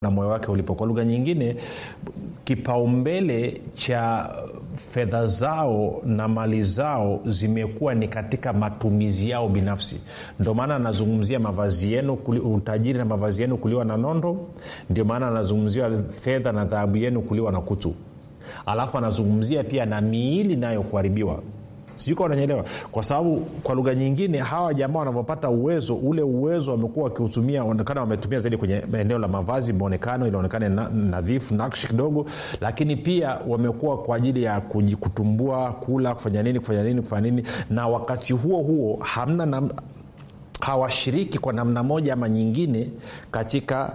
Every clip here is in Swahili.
na moyo wake ulipo kwa lugha nyingine kipaumbele cha fedha zao na mali zao zimekuwa ni katika matumizi yao binafsi ndio maana anazungumzia mavazi yenu utajiri na mavazi yenu kuliwa na nondo ndio maana anazungumzia fedha na dhahabu yenu kuliwa na kutu alafu anazungumzia pia na miili nayo kuharibiwa sijuka unanyelewa kwa sababu kwa lugha nyingine hawa jamaa wanavyopata uwezo ule uwezo wamekuwa wakiutumia onekana wametumia zaidi kwenye eneo la mavazi maonekano ilionekane nadhifu na, nakshi kidogo lakini pia wamekuwa kwa ajili ya kutumbua kula kufanya nini kufanya nini kufanya nini na wakati huo huo hamna na, hawashiriki kwa namna moja ama nyingine katika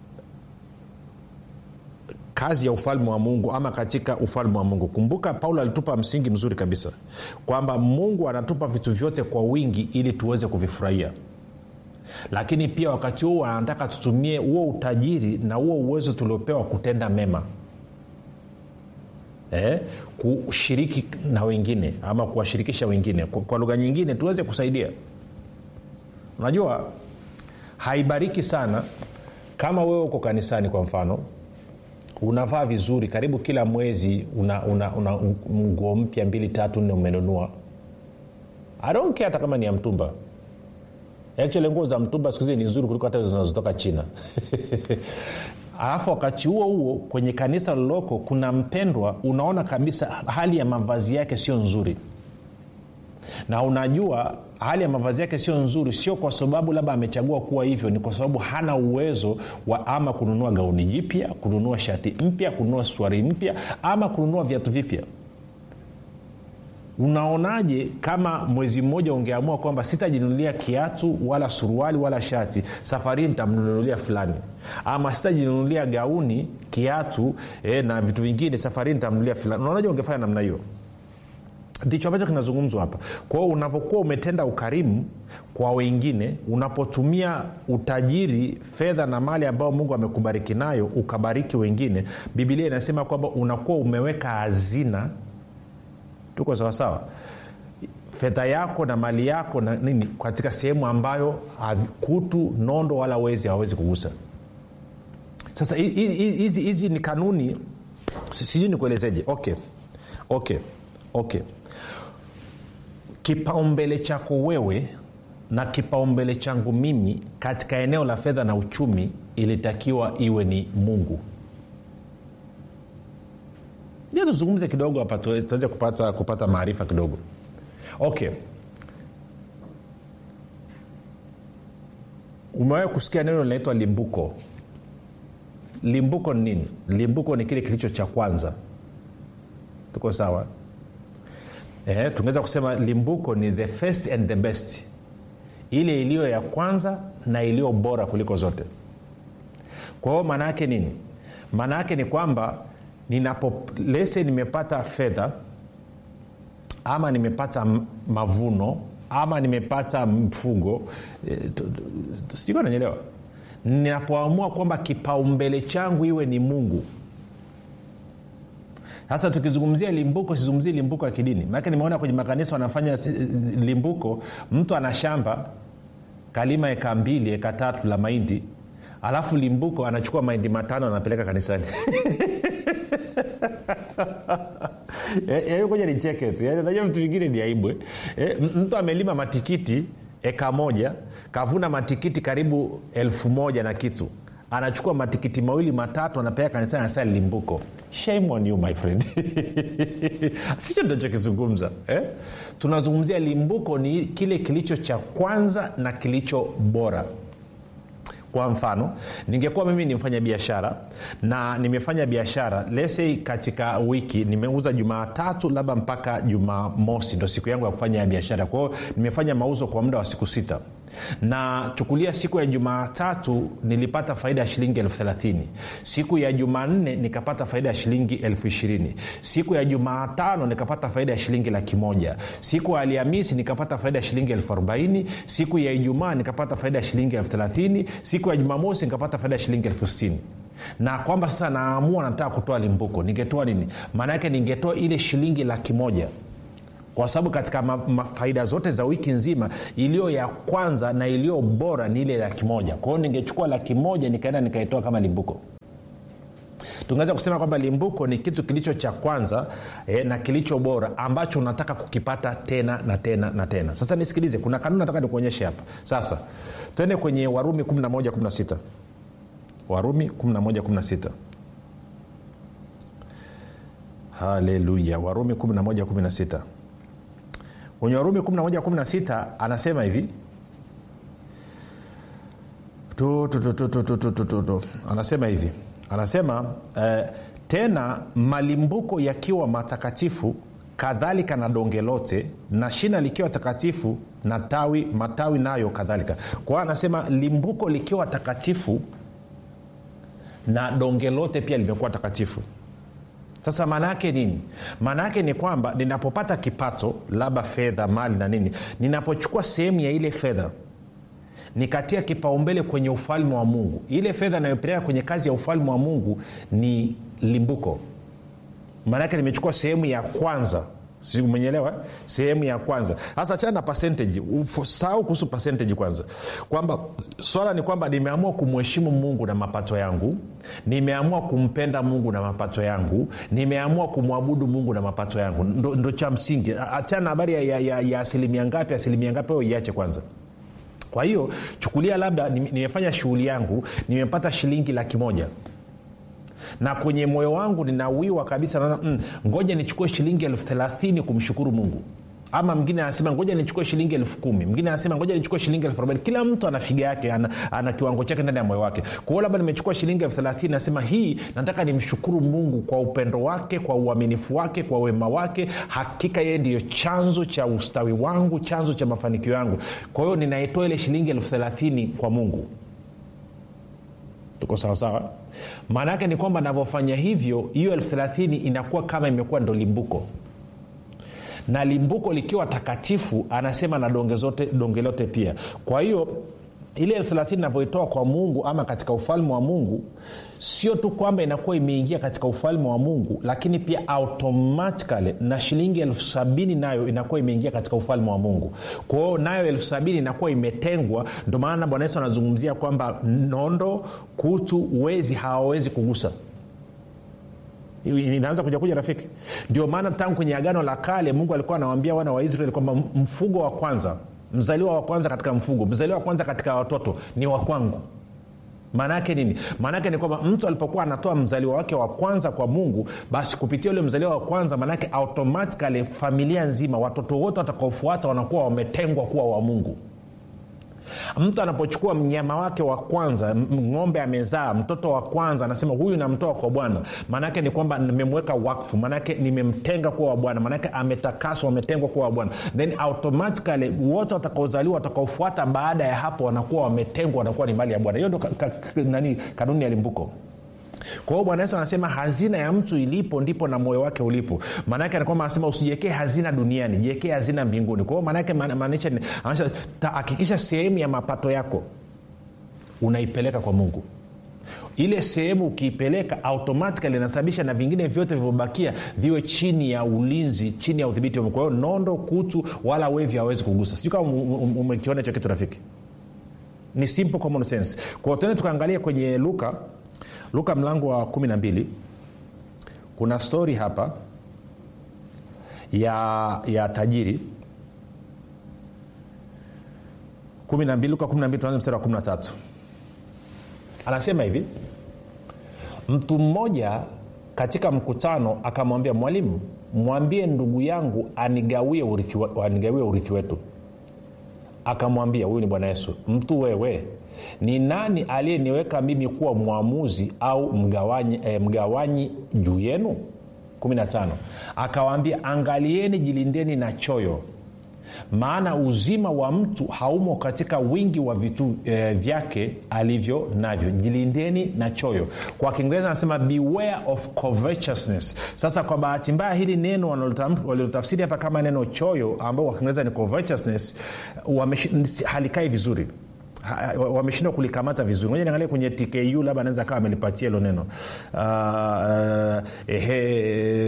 kazi ya ufalme wa mungu ama katika ufalme wa mungu kumbuka paulo alitupa msingi mzuri kabisa kwamba mungu anatupa vitu vyote kwa wingi ili tuweze kuvifurahia lakini pia wakati huo anataka tutumie huo utajiri na huo uwezo tuliopewa kutenda mema eh, kushiriki na wengine ama kuwashirikisha wengine kwa, kwa lugha nyingine tuweze kusaidia unajua haibariki sana kama wewe uko kanisani kwa mfano unavaa vizuri karibu kila mwezi una, una, una nguo mpya mbili tatu nne umenunua aronke hata kama ni ya mtumba actually nguo za mtumba siku hizi ni nzuri kuliko hata hizo zinazotoka china alafu wakati huo huo kwenye kanisa liloko kuna mpendwa unaona kabisa hali ya mavazi yake sio nzuri na unajua hali ya mavazi yake sio nzuri sio kwa sababu labda amechagua kuwa hivyo ni kwa sababu hana uwezo wa ama kununua gauni jipya kununua shati mpya kununua swari mpya ama kununua viatu vipya unaonaje kama mwezi mmoja ungeamua kwamba sitajinunulia kiatu wala suruali wala shati safari nitamnunulia fulani ama sitajinunulia gauni kiatu eh, na vitu vingine safari nitamnunulia fulani unaonaje ungefanya namna hiyo ndicho ambacho kinazungumzwa hapa kwao unapokuwa umetenda ukarimu kwa wengine unapotumia utajiri fedha na mali ambayo mungu amekubariki nayo ukabariki wengine bibilia inasema kwamba unakuwa umeweka hazina tuko sawasawa fedha yako na mali yako na nini katika sehemu ambayo kutu nondo wala wezi hawawezi kugusa sasa hizi ni kanuni sijui nikuelezeje okay okay okay kipaumbele chako wewe na kipaumbele changu mimi katika eneo la fedha na uchumi ilitakiwa iwe ni mungu ndio tuzungumze kidogo hapa tuweze kupata, kupata maarifa kidogo okay umewahi kusikia neno linaitwa limbuko limbuko ni nini limbuko ni kile kilicho cha kwanza tuko sawa eh, tungeweza kusema limbuko ni the first and the best ile iliyo ya kwanza na iliyo bora kuliko zote kwa hiyo maana yake nini maana yake ni kwamba ninapo lese nimepata fedha ama nimepata mavuno ama nimepata mfugo e, sijui nanyelewa ninapoamua kwamba kipaumbele changu iwe ni mungu sasa tukizungumzia limbuko sizungumzii limbuko ya kidini maanake nimeona kwenye makanisa wanafanya limbuko mtu ana shamba kalima eka mbili eka tatu la mahindi alafu limbuko anachukua mahindi matano anapeleka kanisani koja nicheke tu najua vitu vingine ni aibwe e, mtu amelima matikiti eka moja kavuna matikiti karibu elfu moja na kitu anachukua matikiti mawili matatu anapeleka kanisani anasema limbuko shame on you my friend sicho tunachokizungumza eh? tunazungumzia limbuko ni kile kilicho cha kwanza na kilicho bora kwa mfano ningekuwa mimi ni mfanya biashara na nimefanya biashara lesei katika wiki nimeuza jumaatatu labda mpaka jumamosi ndo siku yangu ya kufanya ya biashara kwahio nimefanya mauzo kwa muda wa siku sita na chukulia siku ya jumaatatu nilipata faida ya shilingi elfu thelathini siku ya jumanne nikapata faida ya shilingi elfu ishirini siku ya jumaatano nikapata faida ya shilingi laki moja siku ya alhamisi nikapata faida ya shilingi elfu arobaini siku ya ijumaa nikapata faida ya shilingi elfu thelathini siku ya jumamosi nikapata faida ya shilingi elfu sitini na kwamba sasa naamua nataka kutoa limbuko ningetoa nini maana yake ningetoa ile shilingi laki moja kwa sababu katika ma, ma, faida zote za wiki nzima iliyo ya kwanza na iliyo bora ni ile laki moja kwa hiyo ningechukua laki moja nikaenda nikaitoa kama limbuko tungeweza kusema kwamba limbuko ni kitu kilicho cha kwanza eh, na kilicho bora ambacho unataka kukipata tena na tena na tena sasa nisikilize kuna kanuni nataka nikuonyeshe hapa sasa twende kwenye warumi 1116 warumi 1116 haleluya warumi 1116 kwenye warumi 1116 anasema hivi tu, tu, tu, tu, tu, tu, tu, tu, tu, tu. anasema hivi anasema eh, tena malimbuko yakiwa matakatifu kadhalika na donge lote na shina likiwa takatifu na tawi matawi nayo kadhalika kwa hiyo anasema limbuko likiwa takatifu na donge lote pia limekuwa takatifu sasa maana yake nini maana yake ni kwamba ninapopata kipato labda fedha mali na nini ninapochukua sehemu ya ile fedha nikatia kipaumbele kwenye ufalme wa mungu ile fedha inayopeleka kwenye kazi ya ufalme wa mungu ni limbuko maanake nimechukua sehemu ya kwanza umenyelewa sehemu ya kwanza sasa chana na percentage sahau kuhusu percentage kwanza kwamba swala ni kwamba nimeamua kumheshimu mungu na mapato yangu nimeamua kumpenda mungu na mapato yangu nimeamua kumwabudu mungu na mapato yangu ndo, ndo cha msingi achana na habari ya, ya, ya, ya asilimia ngapi asilimia ngapi ao iache kwanza kwa hiyo chukulia labda nimefanya shughuli yangu nimepata shilingi laki moja na kwenye moyo wangu ninawiwa kabisa naona mm, ngoja nichukue shilingi elfu thelathini kumshukuru mungu ama mwingine anasema ngoja nichukue shilingi elfu kumi mwingine anasema ngoja nichukue shilingi elfu arobaini kila mtu ana figa yake ana, ana kiwango chake ndani ya moyo wake kwa hiyo labda nimechukua shilingi elfu thelathini nasema hii nataka nimshukuru mungu kwa upendo wake kwa uaminifu wake kwa wema wake hakika yeye ndiyo chanzo cha ustawi wangu chanzo cha mafanikio yangu kwa hiyo ninaitoa ile shilingi elfu thelathini kwa mungu tuko sawasawa maana yake ni kwamba navyofanya hivyo hiyo elfu thelathini inakuwa kama imekuwa ndo limbuko na limbuko likiwa takatifu anasema na donge zote donge lote pia kwa hiyo ile elfu thelathini navyoitoa kwa mungu ama katika ufalme wa mungu sio tu kwamba inakuwa imeingia katika ufalme wa mungu lakini pia automatikali na shilingi elfu sabini nayo inakuwa imeingia katika ufalme wa mungu kwa hiyo nayo elfu sabini inakuwa imetengwa ndio maana bwana yesu anazungumzia kwamba nondo kutu wezi hawawezi kugusa inaanza kuja kuja rafiki ndio maana tangu kwenye agano la kale mungu alikuwa anawambia wana wa israeli kwamba mfugo wa kwanza mzaliwa wa kwanza katika mfugo mzaliwa wa kwanza katika watoto ni wa kwangu maana yake nini maana yake ni kwamba mtu alipokuwa anatoa mzaliwa wake wa kwanza kwa mungu basi kupitia ule mzaliwa wa kwanza maanaake automatikali familia nzima watoto wote watakaofuata wanakuwa wametengwa kuwa wa mungu mtu anapochukua mnyama wake wa kwanza ng'ombe amezaa mtoto wa kwanza anasema huyu namtoa kwa bwana maanaake ni kwamba nimemweka wakfu maanake nimemtenga kuwa wa bwana maanake ametakaswa ametengwa kuwa wa bwana then automatically wote watakaozaliwa watakaofuata baada ya hapo wanakuwa wametengwa wanakuwa ni mali ya bwana hiyo ndo ka, ka, nani kanuni ya limbuko kwa hiyo bwana yesu anasema hazina ya mtu ilipo ndipo na moyo wake ulipo maanaake anakwamba anasema usijiekee hazina duniani jiekee hazina mbinguni kwa hiyo maanaake maanisha hakikisha sehemu ya mapato yako unaipeleka kwa mungu ile sehemu ukiipeleka automatikali inasababisha na vingine vyote vilivyobakia viwe chini ya ulinzi chini ya udhibiti wa kwa hiyo nondo kutu wala wevi hawezi kugusa sijui kama umekiona hicho kitu rafiki ni simple common sense kwao tuende tukaangalia kwenye luka luka mlango wa 12 kuna stori hapa ya ya tajiri 12 luka 12 tuanze mstari wa 13 anasema hivi mtu mmoja katika mkutano akamwambia mwalimu mwambie ndugu yangu anigawie urithi, anigawie urithi wetu akamwambia huyu ni bwana yesu mtu wewe ni nani aliyeniweka mimi kuwa mwamuzi au mgawanyi, eh, mgawanyi juu yenu 15 akawaambia angalieni jilindeni na choyo maana uzima wa mtu haumo katika wingi wa vitu eh, vyake alivyo navyo jilindeni na choyo kwa kiingereza anasema beware of covetousness sasa kwa bahati mbaya hili neno walilotafsiri hapa kama neno choyo ambao kwa kiingereza ni covetousness halikai vizuri wameshindwa kulikamata vizuri moja niangalia kwenye tku labda anaweza kawa amelipatia hilo neno uh, uh, ehe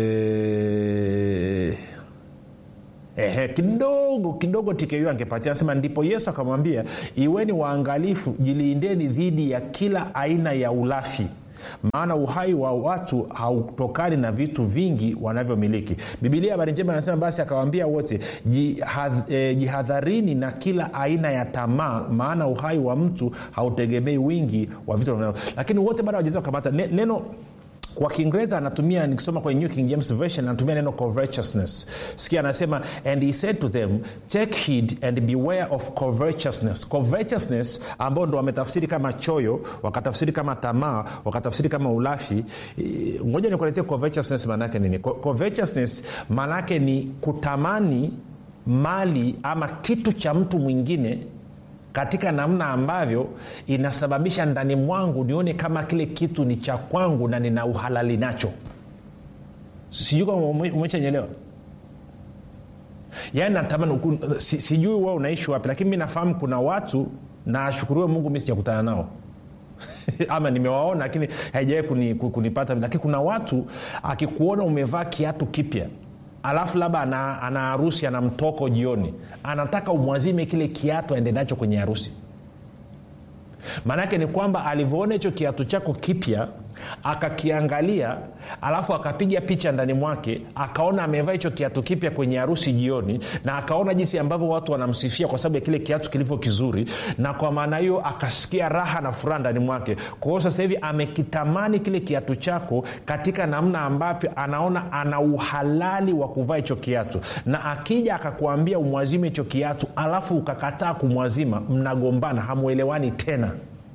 ehe kidogo kidogo tku angepatia anasema ndipo yesu akamwambia iweni waangalifu jilindeni dhidi ya kila aina ya ulafi maana uhai wa watu hautokani na vitu vingi wanavyomiliki bibilia habari njema anasema basi akawaambia wote jihadh, eh, jihadharini na kila aina ya tamaa maana uhai wa mtu hautegemei wingi wa vitu wanavyo- lakini wote bado hawajaweza kukamata Ne- neno kwa kiingereza anatumia nikisoma kwenye new king james version anatumia neno covetousness sikia anasema and he said to them take heed and beware of covetousness covetousness ambao ndo wametafsiri kama choyo wakatafsiri kama tamaa wakatafsiri kama ulafi Eh, ngoja nikuelezee covetousness maanaake nini Co- covetousness maanaake ni kutamani mali ama kitu cha mtu mwingine katika namna ambavyo inasababisha ndani mwangu nione kama kile kitu ni cha kwangu na nina uhalali nacho sijui kama ume- umeshanyelewa yaani natamani ku- si, sijui wewe unaishi wapi lakini mi nafahamu kuna watu na ashukuriwe mungu mi sijakutana nao ama nimewaona lakini haijawai kuni, ku- kunipata lakini kuna watu akikuona umevaa kiatu kipya alafu labda ana, ana harusi ana mtoko jioni anataka umwazime kile kiatu aende nacho kwenye harusi maanaake ni kwamba alivyoona hicho kiatu chako kipya akakiangalia alafu akapiga picha ndani mwake akaona amevaa hicho kiatu kipya kwenye harusi jioni na akaona jinsi ambavyo watu wanamsifia kwa sababu ya kile kiatu kilivyo kizuri na kwa maana hiyo akasikia raha na furaha ndani mwake kwa hiyo sasa hivi amekitamani kile kiatu chako katika namna ambavyo anaona ana uhalali wa kuvaa hicho kiatu na akija akakuambia umwazime hicho kiatu alafu ukakataa kumwazima mnagombana hamwelewani tena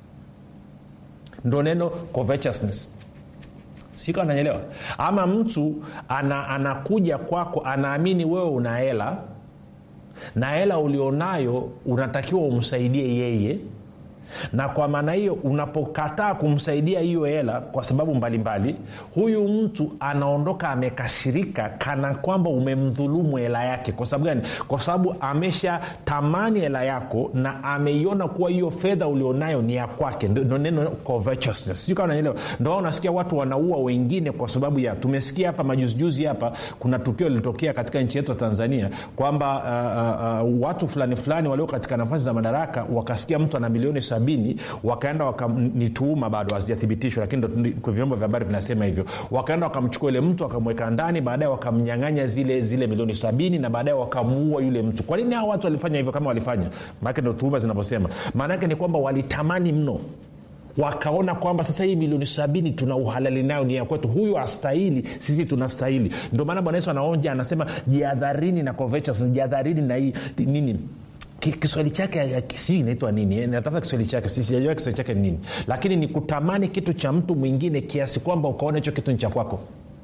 ndo neno covetousness siko ananyelewa ama mtu ana, anakuja kwako anaamini wewe una hela na hela ulionayo unatakiwa umsaidie yeye na kwa maana hiyo unapokataa kumsaidia hiyo hela kwa sababu mbalimbali mbali, huyu mtu anaondoka amekasirika kana kwamba umemdhulumu hela yake kwa sababu gani kwa sababu amesha tamani hela yako na ameiona kuwa hiyo fedha ulionayo ni ya kwake ndo ndo neno covetousness sijui kama unanielewa ndo wao unasikia watu wanaua wengine kwa sababu ya tumesikia hapa majuzijuzi hapa kuna tukio lilitokea katika nchi yetu ya tanzania kwamba uh, uh, uh, watu fulani fulani walio katika nafasi za madaraka wakasikia mtu ana milioni sabini wakaenda waka, ni tuhuma bado hazijathibitishwa lakini ndo kwa vyombo vya habari vinasema hivyo wakaenda wakamchukua yule mtu wakamweka ndani baadaye wakamnyang'anya zile zile milioni sabini na baadaye wakamuua yule mtu kwa nini hao watu walifanya hivyo kama walifanya maanake ndo tuhuma zinavyosema maanaake ni kwamba walitamani mno wakaona kwamba sasa hii milioni sabini tuna uhalali nayo ni ya kwetu huyu astahili sisi tunastahili ndio maana bwana yesu anaonja anasema jihadharini na covetous jihadharini na hii nini Ki- kiswahili chake sijui inaitwa nini eh, natafuta kiswahili chake si- sijajua kiswahili chake ni nini lakini ni kutamani kitu cha mtu mwingine kiasi kwamba ukaona hicho kitu ni cha kwako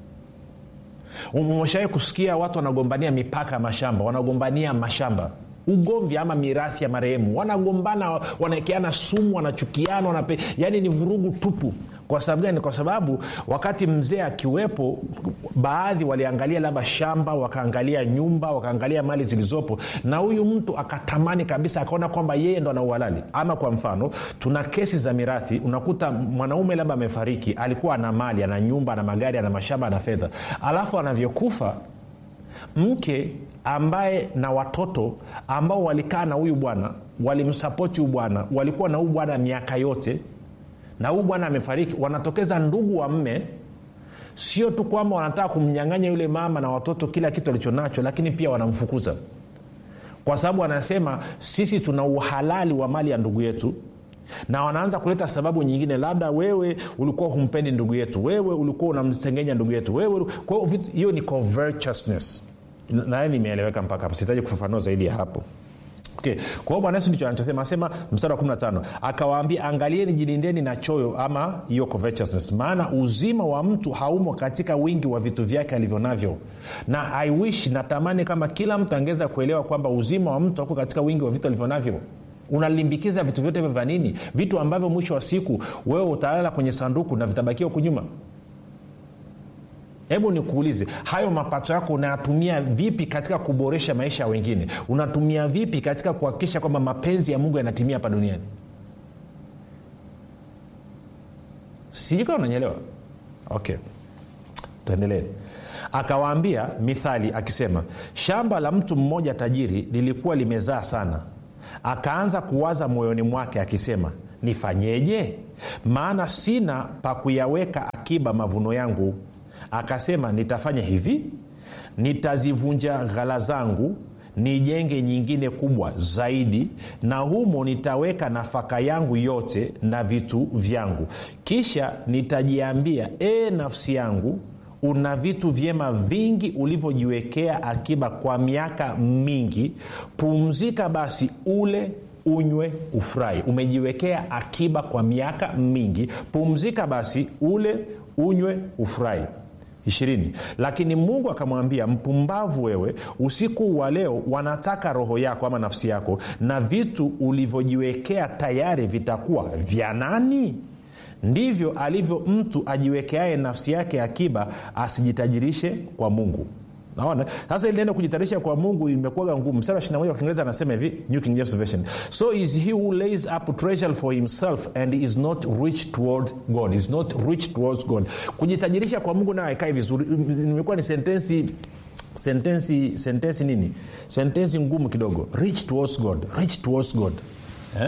umeshawai kusikia watu wanagombania mipaka ya mashamba wanagombania mashamba ugomvi ama mirathi ya marehemu wanagombana wanaekeana sumu wanachukiana wanape, yani ni vurugu tupu kwa sababu gani kwa sababu wakati mzee akiwepo baadhi waliangalia labda shamba wakaangalia nyumba wakaangalia mali zilizopo na huyu mtu akatamani kabisa akaona kwamba yeye ndo ana uhalali ama kwa mfano tuna kesi za mirathi unakuta mwanaume labda amefariki alikuwa ana mali ana nyumba ana magari ana mashamba ana fedha alafu anavyokufa mke ambaye na watoto ambao walikaa na huyu bwana walimsapoti huyu bwana walikuwa na huyu bwana miaka yote na huyu bwana amefariki wanatokeza ndugu wa mme sio tu kwamba wanataka kumnyang'anya yule mama na watoto kila kitu alichonacho lakini pia wanamfukuza kwa sababu wanasema sisi tuna uhalali wa mali ya ndugu yetu na wanaanza kuleta sababu nyingine labda wewe ulikuwa humpendi ndugu yetu wewe ulikuwa unamsengenya ndugu yetu wewe kwa hiyo vitu- hiyo ni covetousness naye nimeeleweka mpaka hapo sihitaji kufafanua zaidi ya hapo Okay. kwa hiyo bwana yesu ndicho anachosema asema mstari wa 15 akawaambia angalieni jilindeni na choyo ama hiyo covetousness maana uzima wa mtu haumo katika wingi wa vitu vyake alivyo navyo na i wish natamani kama kila mtu angeweza kuelewa kwamba uzima wa mtu hauko katika wingi wa vitu alivyo navyo unalimbikiza vitu vyote hivyo vya nini vitu ambavyo mwisho wa siku wewe utalala kwenye sanduku na vitabakia huku nyuma hebu nikuulize hayo mapato yako unayatumia vipi katika kuboresha maisha ya wengine unatumia vipi katika kuhakikisha kwamba mapenzi ya mungu yanatimia hapa duniani sijui kama unanyelewa okay tuendelee akawaambia mithali akisema shamba la mtu mmoja tajiri lilikuwa limezaa sana akaanza kuwaza moyoni mwake akisema nifanyeje maana sina pa kuyaweka akiba mavuno yangu akasema nitafanya hivi nitazivunja ghala zangu nijenge nyingine kubwa zaidi na humo nitaweka nafaka yangu yote na vitu vyangu kisha nitajiambia ee nafsi yangu una vitu vyema vingi ulivyojiwekea akiba kwa miaka mingi pumzika basi ule unywe ufurahi umejiwekea akiba kwa miaka mingi pumzika basi ule unywe ufurahi ishirini lakini mungu akamwambia mpumbavu wewe usiku wa leo wanataka roho yako ama nafsi yako na vitu ulivyojiwekea tayari vitakuwa vya nani ndivyo alivyo mtu ajiwekeaye nafsi yake akiba asijitajirishe kwa mungu naona sasa ili neno kujitarisha kwa mungu imekuwaga ngumu mstari wa 21 wa kiingereza anasema hivi new king james version so is he who lays up treasure for himself and is not rich toward god is not rich towards god kujitajirisha kwa mungu nayo haikai vizuri imekuwa ni sentensi sentensi sentensi nini sentensi ngumu kidogo rich towards god rich towards god eh?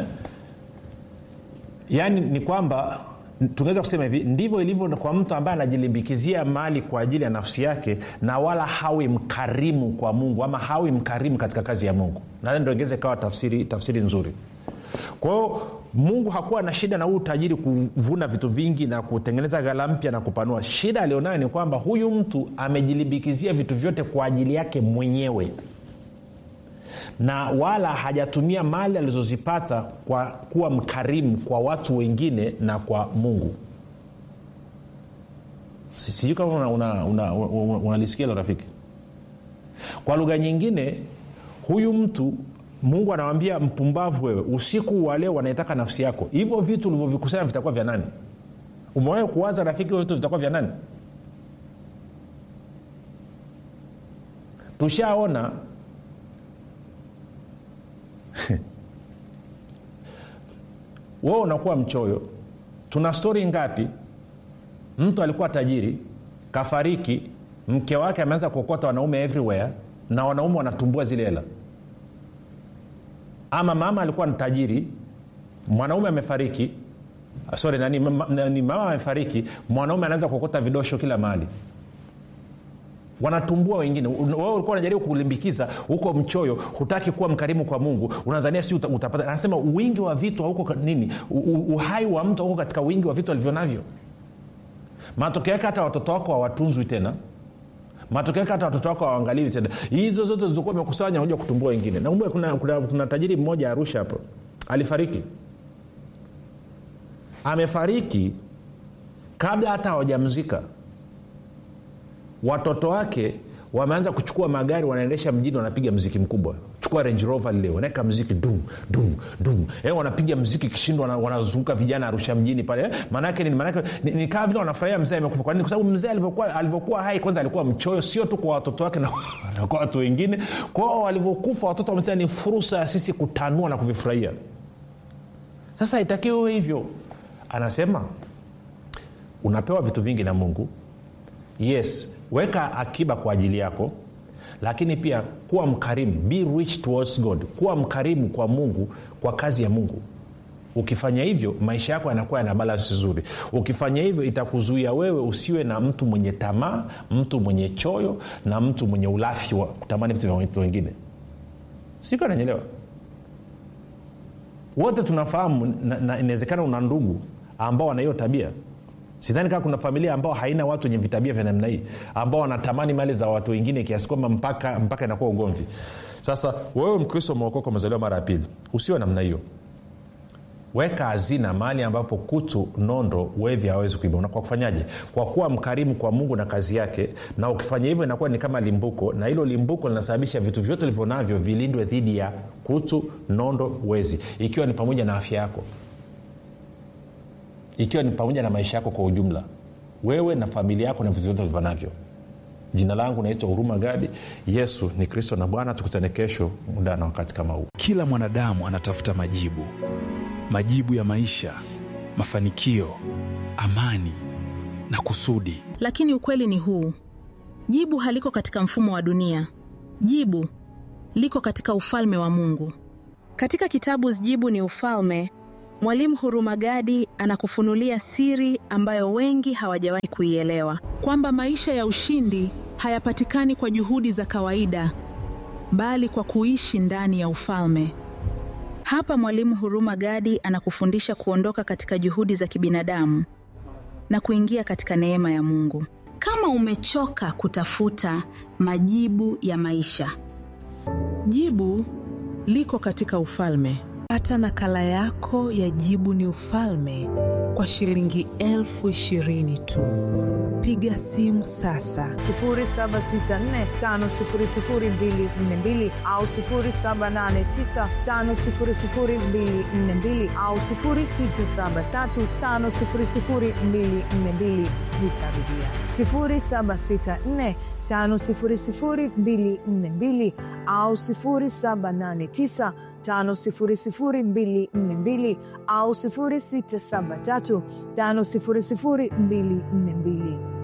yaani ni kwamba tunaweza kusema hivi ndivyo ilivyo kwa mtu ambaye anajilimbikizia mali kwa ajili ya nafsi yake na wala hawi mkarimu kwa mungu ama hawi mkarimu katika kazi ya mungu na ndo ingeweza ikawa tafsiri, tafsiri nzuri kwa hiyo mungu hakuwa na shida na huu utajiri kuvuna vitu vingi na kutengeneza ghala mpya na kupanua shida alionayo ni kwamba huyu mtu amejilimbikizia vitu vyote kwa ajili yake mwenyewe na wala hajatumia mali alizozipata kwa kuwa mkarimu kwa watu wengine na kwa mungu sijui kama unalisikia una, una, una, una, una lo rafiki kwa lugha nyingine huyu mtu mungu anawambia mpumbavu wewe usiku wa leo wanaitaka nafsi yako hivyo vitu ulivyovikusanya vitakuwa vya nani umewahi kuwaza rafiki hivyo vitu vitakuwa vya nani tushaona wewe unakuwa mchoyo tuna stori ngapi mtu alikuwa tajiri kafariki mke wake ameanza kuokota wanaume everywhere na wanaume wanatumbua zile hela ama mama alikuwa ni tajiri mwanaume amefariki sorry nani, nani mama amefariki mwanaume anaanza kuokota vidosho kila mahali wanatumbua wengine wewe ulikuwa unajaribu kulimbikiza huko mchoyo hutaki kuwa mkarimu kwa mungu unadhania si utapata anasema wingi wa vitu hauko nini uhai wa mtu hauko katika wingi wa vitu alivyo navyo matokeo yake hata watoto wako hawatunzwi tena matokeo yake hata watoto wako hawaangaliwi tena hizo zote zilizokuwa imekusanya unaja kutumbua wengine na kuna, kuna, kuna tajiri mmoja arusha hapo alifariki amefariki kabla hata hawajamzika watoto wake wameanza kuchukua magari wanaendesha mjini wanapiga mziki mkubwa chukua range rover lile wanaweka mziki dum dum dum eh, wanapiga mziki kishindwa wanazunguka vijana arusha mjini pale eh, maanake ni, maanake ni, ni kama vile wanafurahia mzee amekufa kwa nini kwa sababu mzee alivyokuwa alivyokuwa hai kwanza alikuwa mchoyo sio tu kwa watoto wake na kwa watu wengine kwao walivyokufa watoto wamesema ni fursa ya sisi kutanua na kuvifurahia sasa itakiwe hivyo anasema unapewa vitu vingi na mungu yes weka akiba kwa ajili yako lakini pia kuwa mkarimu be rich towards god kuwa mkarimu kwa mungu kwa kazi ya mungu ukifanya hivyo maisha yako yanakuwa yana balansi nzuri ukifanya hivyo itakuzuia wewe usiwe na mtu mwenye tamaa mtu mwenye choyo na mtu mwenye ulafi wa kutamani vitu vya watu wengine siko ananyelewa wote tunafahamu na inawezekana una ndugu ambao wana hiyo tabia sidhani kama kuna familia ambao haina watu wenye vitabia vya namna hii ambao wanatamani mali za watu wengine kiasi kwamba mpaka mpaka inakuwa ugomvi sasa wewe mkristo umeokoka umezaliwa mara ya pili usiwe namna hiyo weka hazina mahali ambapo kutu nondo wevi hawezi kuiba kwa kufanyaje kwa kuwa mkarimu kwa mungu na kazi yake na ukifanya hivyo inakuwa ni kama limbuko na hilo limbuko linasababisha vitu vyote ulivyo navyo vilindwe dhidi ya kutu nondo wezi ikiwa ni pamoja na afya yako ikiwa ni pamoja na maisha yako kwa ujumla wewe na familia yako na vitu vyote ulivyo navyo jina langu naitwa huruma gadi yesu ni kristo na bwana tukutane kesho muda na wakati kama huu kila mwanadamu anatafuta majibu majibu ya maisha mafanikio amani na kusudi lakini ukweli ni huu jibu haliko katika mfumo wa dunia jibu liko katika ufalme wa mungu katika kitabu jibu ni ufalme Mwalimu Hurumagadi anakufunulia siri ambayo wengi hawajawahi kuielewa, kwamba maisha ya ushindi hayapatikani kwa juhudi za kawaida, bali kwa kuishi ndani ya ufalme. Hapa Mwalimu Hurumagadi anakufundisha kuondoka katika juhudi za kibinadamu na kuingia katika neema ya Mungu. Kama umechoka kutafuta majibu ya maisha, Jibu liko katika ufalme. Pata nakala yako ya Jibu ni Ufalme kwa shilingi elfu ishirini tu. Piga simu sasa 0764500242 au 0789500242 au 0673500242. Nitarudia 0764500242 au 0789 500242 au 0673 500242.